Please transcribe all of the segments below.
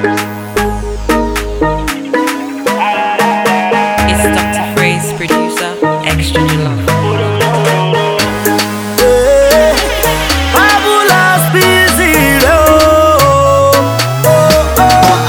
It's Dr. Freeze, producer, extra jollof. Fabulous busy, oh, oh, oh,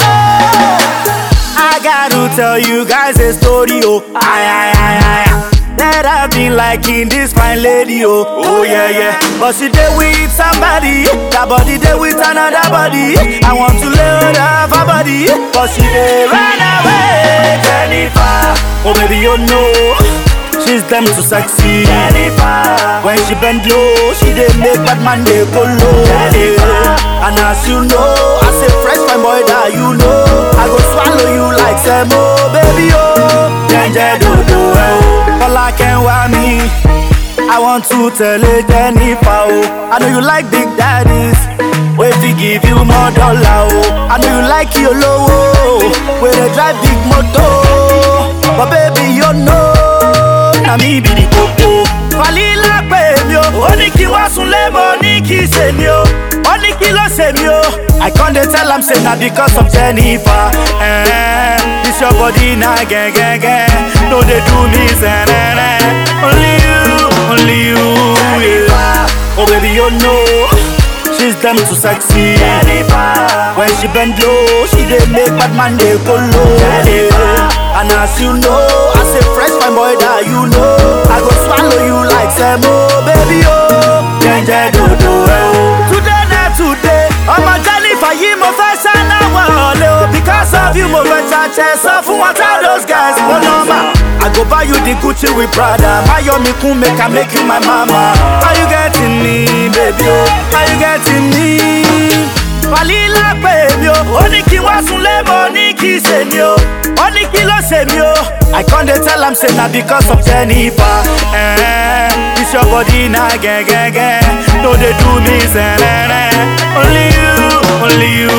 oh. I gotta tell you guys a story, oh. Aye, aye, aye, aye. That I've been liking this fine lady, oh. Oh, yeah, yeah. But she there with somebody, that body there with another body. I want to lay hold of her body, but she there run away. Jennifer, oh, baby, you know. She's them too sexy. Jennifer. When she bend low, she dey make bad man dey go low. Jennifer. And as you know, I say fresh fine boy that you know. I go swallow you like Semo, baby oh. Jenje do do oh. All can wá me. I want to tell you Jennifer oh. I know you like big daddies. Wait to give you more dollar oh. I know you like your low oh. Where they drive big motor. But baby you know na mi bi di koko. Falila pè mí o, ó ní kí wá sunlé mo ní kí ṣe mí o, ó ní kí ló ṣe mí o. I con dey tell am say na because of Jennifer. Eh, this your body na gẹ́gẹ́gẹ́, no dey do me sẹ́rẹ́rẹ́. Only you, only you. Yeah. Oh baby you know. She's them too sexy. Jennifer. When she bend low, she dey make bad man dey go low. Jennifer. And as you know, I say fresh fine boy that you know. I go swallow you like Semo, baby oh. Jenje do do oh. Today na today, ọmọ Jennifer yìí mo fẹ́ ṣáná wọlé o. Because of you mo fẹ́ ṣàṣẹ sọ fún wọn tell those guys mo nọ́mbà. I go buy you the Gucci with Prada. Mayomi kun make I make you my mama. Are you getting me, baby? Oh, are you getting me? Falila pè mí o, ó ní kí wá sunlé mo ní kí ṣe mí o, ó ní kí ló ṣe mí o. I con dey tell am say na because of Jennifer. Eh, this your body na gẹ́gẹ́gẹ́, no dey do me sẹ́rẹ́rẹ́. Only you, only you.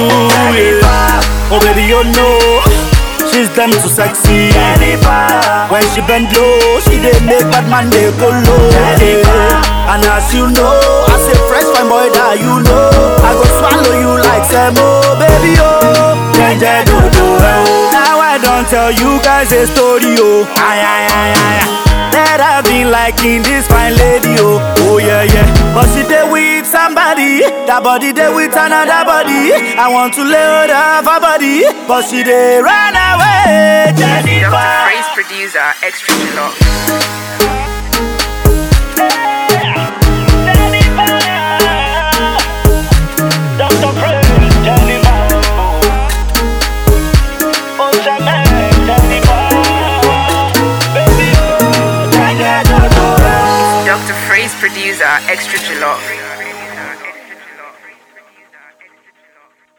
Yeah. Oh baby you know. She's them too sexy. Jennifer. When she bend low, she dey make bad man dey go low. Jennifer. And as you know, I say fresh fine boy that you know. I go swallow you like Semo, baby oh. Jenje do do oh. Now I don't tell you guys a story oh. Aye aye aye aye. That I've been liking this fine lady oh. Oh yeah yeah. But she dey with somebody. That body dey with another body. I want to lay hold of her body, but she dey run away. Jennifer. Dr. Freeze, producer, extra jollof. Dr. Freeze, Jennifer. Oh, Shaman, Jennifer. Baby, oh, Jennifer. Dr. Freeze, producer, extra jollof.